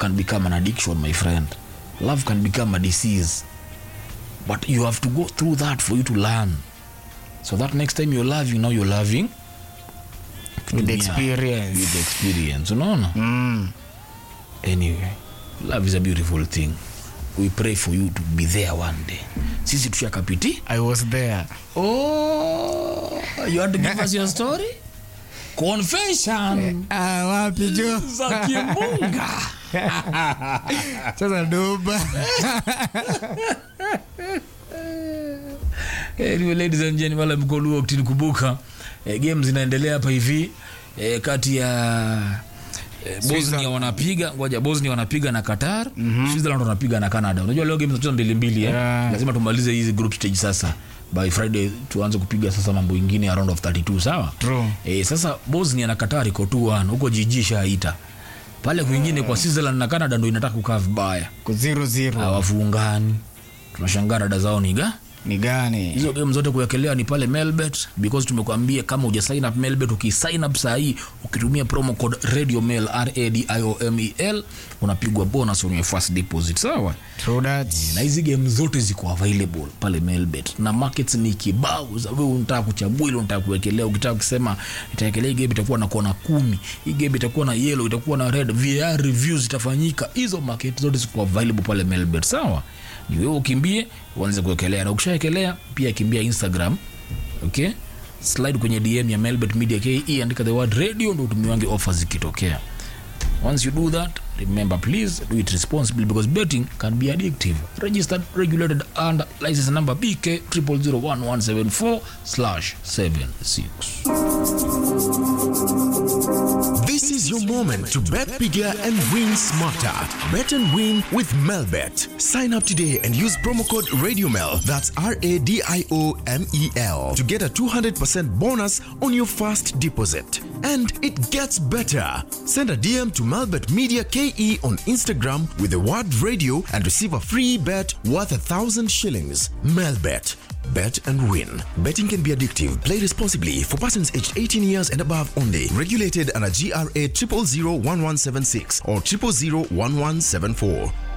can become an addiction my friend love can become a disease but you have to go through that for you to learn so that next time you're loving now you're loving with kutumia- experience with experience unaona mm. anyway love is a beautiful thing we pray for you to be there one day sisi tushakapiti i was there oh you want to give us your story confession ah, wapi jo za kimunga sasa doba anyway, ladies and gentlemen wala mkoluo kubuka eh, game zinaendelea hapa hivi eh, kati ya eh, bosnia wanapiga ngoja bosnia wanapiga na qatar mm-hmm. switzerland wanapiga na canada unajua leo game zinacheza mbili mbili eh? Yeah. lazima tumalize hizi group stage sasa by friday tuanze kupiga sasa mambo ingine ya round of 32 sawa True. eh, sasa bosnia na qatar iko 2-1 huko jiji shaita pale kwingine kwa switzerland na canada ndo inataka kukaa vibaya ku zero zero hawafungani tunashangaa dada zao niga ni gani hizo game zote kuwekelea ni pale melbet because tumekwambia kama uja sign up melbet ukisign up saa hii ukitumia promo code radio mail radiomel unapigwa bonus on your first deposit sawa True that. na hizi game zote ziko available pale melbet na markets ni kibao za wewe unataka kuchagua ile unataka kuwekelea ukitaka kusema itawekelea hii game itakuwa na kona kumi hii game itakuwa na yellow itakuwa na red VR reviews zitafanyika hizo market zote ziko available pale melbet sawa ni wewe ukimbie uanze kuwekelea na ukishawekelea pia kimbia instagram okay slide kwenye dm ya melbet media ke andika the word radio ndo utumiwange offers zikitokea Once you do that, remember please do it responsibly because betting can be addictive. Registered, regulated under license number BK 0001174 slash 76. This is your moment to bet bigger and win smarter. Bet and win with Melbet. Sign up today and use promo code RadioMel. That's R A D I O M E L to get a 200% bonus on your first deposit. And it gets better. Send a DM to Melbet Media KE on Instagram with the word radio and receive a free bet worth a thousand shillings. Melbet. Bet and win. Betting can be addictive. Play responsibly for persons aged 18 years and above only. Regulated under GRA 0001176 or 0001174.